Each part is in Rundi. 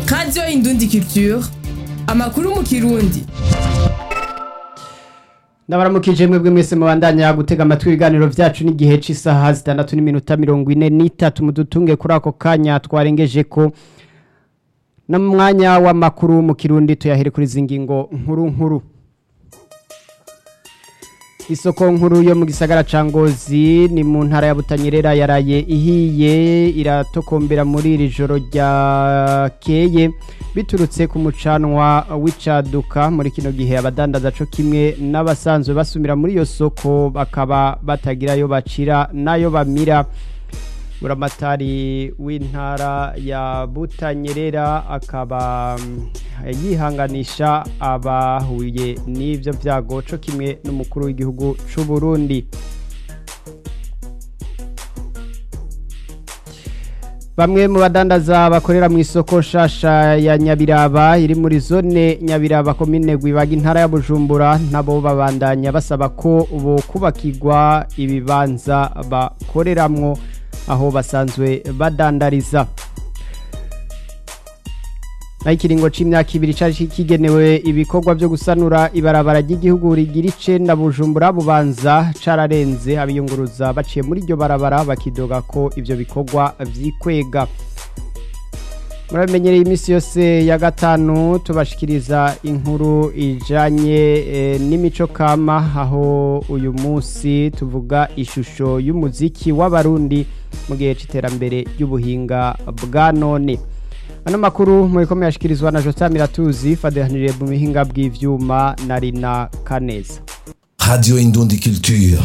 radiyo indundi culture amakuru mu kirundi ndabaramukije mwebwe mwese mubandanya gutega amatwi ibiganiro vyacu n'igihe c'isaha zitandatu n'iminota mirongo ine n'itatu mudutunge kuri ako kanya twarengeje ko no mu mwanya w'amakuru mu kirundi tuyahere kuri izi ngingo nkuru nkuru isoko nkuru yo mu gisagara ca ngozi ni mu ntara ya butanyerera yaraye ihiye iratokombera muri iri joro ryakeye biturutse ku mucanwa w'icaduka muri kino gihe abadandaza co kimwe n'abasanzwe basumira muri iyo soko bakaba batagira ayo bacira n'ayo bamira buramatari w'intara ya butanyerera akaba mm, yihanganisha abahuye n'ivyo vyago co kimwe n'umukuru w'igihugu c'u Burundi Bamwe mu badandaza bakorera mu isoko shasha ya Nyabiraba iri muri zone Nyabiraba komine Gwibaga intara ya Bujumbura nabo babandanya basaba ko bo kubakirwa ibibanza bakoreramwo aho basanzwe badandariza naho ikiringo c'imyaka ibiri cari kigenewe ibikorwa vyo gusanura ibarabara ry'igihugu rigira icenda bujumbura bubanza cararenze abiyunguruza baciye muri iryo barabara bakidoga ko ivyo bikorwa vyikwega murabimenyereye iminsi yose ya gatanu tubashikiriza inkuru ijanye e, n'imico kama aho uyu munsi tuvuga ishusho y'umuziki w'abarundi mu gihe c'iterambere ry'ubuhinga bwa none ano makuru muriko muyashikirizwa na Jota Miratuzi fadehaniriye mu bihinga bw'ivyuma na Rina Kaneza Radio Indundi Culture.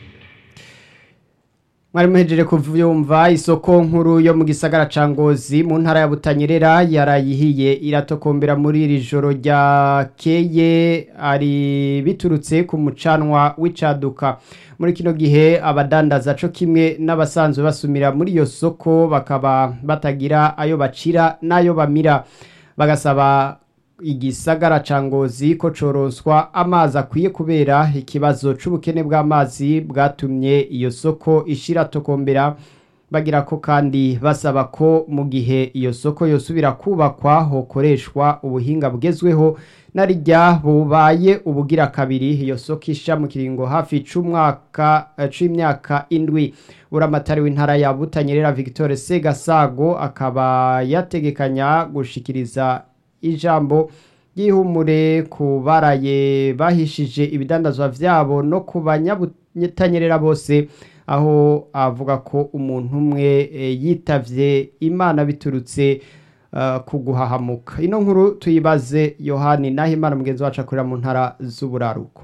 mwari muhejeje kuvyumva isoko nkuru yo mu gisagara ca Ngozi mu ntara ya Butanyerera yarayihiye iratokombera muri iri joro ryakeye ari biturutse ku mucanwa w'icaduka muri kino gihe abadandaza co kimwe n'abasanzwe basumira muri iyo soko bakaba batagira ayo bacira n'ayo bamira bagasaba igisagara ca ngozi ko coronswa amazi akwiye kubera ikibazo c'ubukene bw'amazi bwatumye iyo soko ishira tokombera bagira ko kandi basaba ko mu gihe iyo soko yosubira kubakwa hokoreshwa ubuhinga bugezweho narijya bubaye ubugira kabiri iyo soko isha mu kiringo hafi c'umwaka eh, c'imyaka indwi uramatari w'intara ya Butanyerera Victor Segasago akaba yategekanya gushikiriza ijambo ry'ihumure ku baraye bahishije ibidandazwa vyabo no ku banyabutanyerera bose aho avuga ko umuntu umwe e, yitavye imana biturutse uh, ku guhahamuka ino nkuru tuyibaze yohani naho imana mugenzi wacu akorera mu ntara z'uburaruko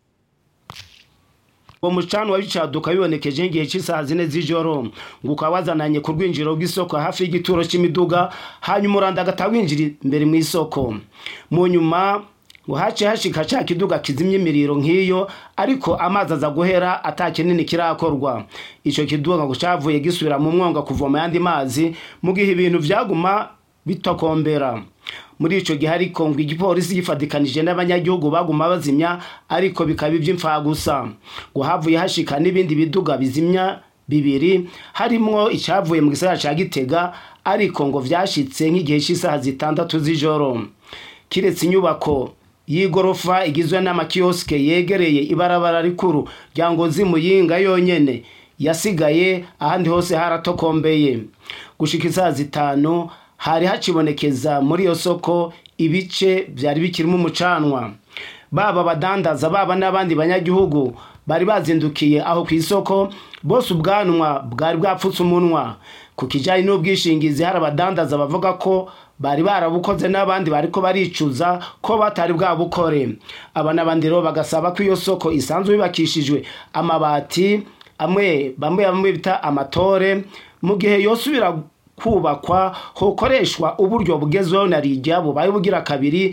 uwo mucanwa w'icaduka bibonekeje nk'igihe cy'isaha zine z'ijoro ngo ukaba wazananye ku rwinjiro rw'isoko hafi y'igituro cy'imiduga hanyuma uranda agata winjira imbere mu isoko mu nyuma ngo hace hashika ca kiduga kizimya imiriro nk'iyo ariko amazi aza guhera ata kinini kirakorwa ico kiduga ngo cavuye gisubira mu mwonga kuvoma yandi mazi mu gihe ibintu vyaguma bitokombera muri ico gihe ariko ngo igipolisi gifatikanije n'abanyagihugu baguma bazimya ariko bikaba ivy'imfagusa ngo havuye hashika n'ibindi biduga bizimya bibiri harimwo icavuye mu gisagara ca gitega ariko ngo vyashitse nk'igihe c'isaha zitandatu z'ijoro kiretse inyubako y'igorofa igizwe n'amakiyosike yegereye ibarabara rikuru rya ngozi muyinga yonyene yasigaye ahandi hose haratokombeye gushika isaha zitanu hari hacibonekeza muri iyo soko ibice byari bikirimo umucanwa baba abadandaza baba n'abandi banyagihugu bari bazindukiye aho ku isoko bose ubwanwa bwari bwapfutse umunwa ku kijyanye n'ubwishingizi hari abadandaza bavuga ko bari barabukoze n'abandi bariko baricuza ko batari bwabukore aba n'abandi rero bagasaba ko iyo soko isanzwe yubakishijwe amabati amwe bamwe bamwe bita amatore mu gihe yosubira kubakwa hokoreshwa uburyo bugezweho na rijya bubaye bugira kabiri